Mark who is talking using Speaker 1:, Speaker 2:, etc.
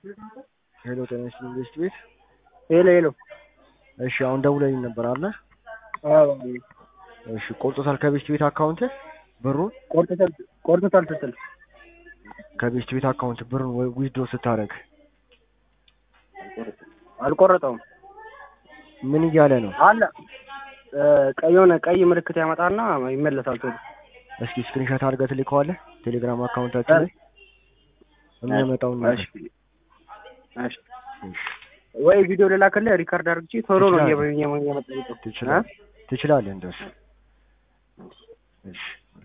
Speaker 1: ሄሎ ጤና ይስጥልኝ ቤስት ቤት።
Speaker 2: ሄሎ ሄሎ።
Speaker 1: እሺ አሁን ደውለልኝ ነበር አለ።
Speaker 2: አዎ
Speaker 1: እሺ ቆርጦታል ከቤስት ቤት አካውንት ብሩን
Speaker 2: ቆርጦታል ቆርጦታል ስትል
Speaker 1: ከቤስት ቤት አካውንት ብሩን ወይ ዊዝድሮ ስታደርግ
Speaker 2: አልቆረጠውም
Speaker 1: ምን እያለ ነው?
Speaker 2: አለ እ ቀይ የሆነ ቀይ ምልክት ያመጣና ይመለሳል ቶሎ።
Speaker 1: እስኪ ስክሪንሾት አድርገህ ትልከዋለህ ቴሌግራም አካውንታችን ላይ የሚያመጣውን ነገር።
Speaker 2: እሺ እሺ ወይ ቪዲዮ ልላክልህ ሪካርድ አድርግቼ ቶሎ ነው
Speaker 1: ትችላለህ።
Speaker 2: እየመጣ
Speaker 1: ትችላለህ ትችላለህ እንደሱ። እሺ